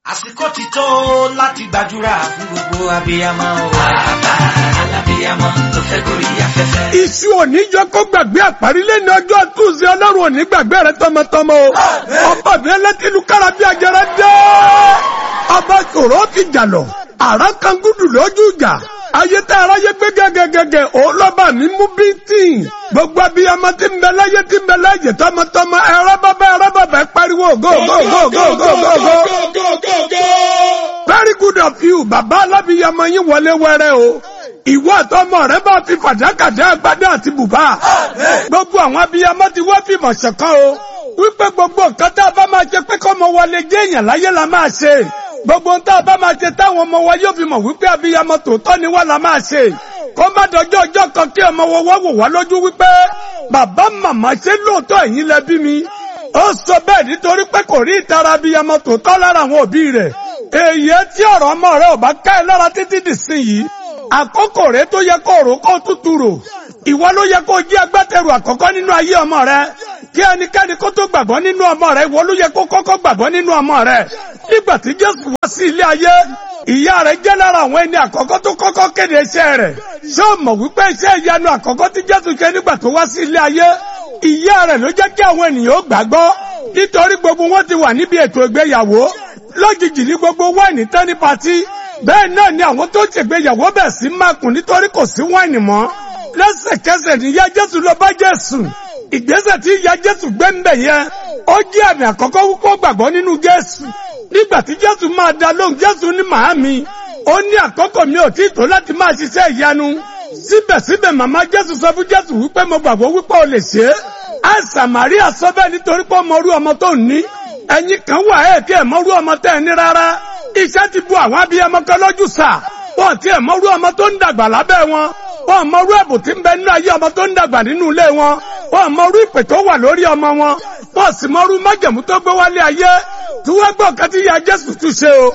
àsìkò ti tó láti gbàdúrà fún gbogbo abiyamọ o. bàbá alábiyamọ tó fẹ́ gorí afẹ́fẹ́. Iṣu òníjọ kó gbàgbé àparílẹ̀ ní ọjọ́ túnṣe ọlọ́run òní gbàgbé rẹ tọmọtọmọ o. Ọba mi ẹlẹ́tìlú kára bí ajẹrẹ dé. Ọba sòrò fi jà lọ. Àrá kan gúdù lójú ìjà. Ayé tá aráyé gbé gẹ́gẹ́gẹ́gẹ́ òun lọ́ba mi mú bíntìn. Gbogbo abiyamọ tí ń bẹ láyé tí ń bẹ láyé tọmọtọmọ ẹ̀rọ bàbá ẹ̀rọ bàbá ẹ pariwo go go go go go go go. Very good of you, bàbá alábiyamọ yín wọlé wẹ́rẹ́ o ìwọ àtọmọ rẹ bá fi fàdákàdá agbádá àti bùbá. gbogbo àwọn abiyamọ ti wá fìmọ̀ ṣọ̀kan o. wípé gbogbo nǹkan tá a bá máa ṣe pé kọ́mọ wọlé jẹ́ èèyàn láyé la máa ṣe. gbogbo nǹkan tá a bá máa ṣe táwọn ọmọ wa yóò fi mọ̀ wípé abiyamọ tòótọ́ ni wá la máa ṣe. kó má dọjọ́ ọjọ́ kan kí ọmọ wọn wá wò wá lójú wípé bàbá màmá ṣé lóòótọ́ ẹ̀yin lẹ bí mi. ó sọ bẹ́ẹ̀ nítorí pé kò rí ìtara abiyamọ tòótọ́ lára àwọn òbí rẹ̀. èyí tí ọ̀rọ̀ ọmọ rẹ̀ ò bá ká ẹ lára títí dìsín yìí àkókò rẹ tó yẹ kó rò kó tútù rò ìwọ ló yẹ kó jí agbátẹrù àkọ́kọ́ nínú ayé ọmọ rẹ kí ẹnikẹ́ni kó tó gbàgbọ́ nínú ọmọ rẹ ìwọ ló yẹ kó kọ́kọ́ gbàgbọ́ nínú ọmọ rẹ nígbà tí Jésù wá sí ilé ayé ìyá rẹ jẹ́ lára àwọn ẹni àkọ́kọ́ tó kọ́kọ́ kéde iṣẹ́ rẹ̀ ṣé o mọ̀ wípé iṣẹ́ ìyanu àkọ́kọ́ tí Jésù ṣe nígbà tó wá sí ilé ayé ìyá rẹ̀ ló jẹ́ kí àwọn ènìyàn ó gbàgbọ́ nítorí gbogbo wọn ti wà níbi ètò ìgbéyàwó lójijì ní gbogbo wáìnì tán ní patí bẹ́ẹ̀ náà ni àwọn tó ṣègbéyàwó bẹ̀ sí mákùn nítorí kò sí wáìnì mọ́ lẹ́sẹ̀kẹsẹ̀ ní ìyá jésù lọ bá jésù ìgbésẹ̀ tí ìyá jésù gbé ń bẹ̀ yẹn ó jẹ́ àmì àkọ́kọ́ wípé gbàgbọ́ nínú jésù nígbà tí jésù máa dá lóhùn jésù ní màámi ó ní àkókò mi ò tí tó láti máa ṣiṣẹ́ ìyanu síbẹ̀síbẹ̀ màmá jésù sọ fún jésù wípé mo gbàgbọ́ wípé o lè ṣe é àìsàn màríà sọ bẹ́ẹ̀ nítorí pé ọmọ orú ọmọ tó ní ẹ̀yin kan wà ẹ̀ kí ẹ̀ mọ́rú ọmọ tẹ́ ẹ ní rárá iṣẹ́ ti bu àwọn abiyamọ kan lójú sà wọ́n ti ẹ̀ mọ́rú ọmọ tó ń dàgbà lábẹ́ wọn wọ́n mọ́rú ẹ̀bùn tí ń bẹ nínú ayé ọmọ tó ń dàgbà nínú ilé wọn wọ́n mọ́rú ìpè tó wà lórí ọmọ wọn wọ́n sì mọ́rú májẹ̀mú tó gbé wálé ayé tí wọ́n gbọ́ kan tí ya Jésù tún ṣe o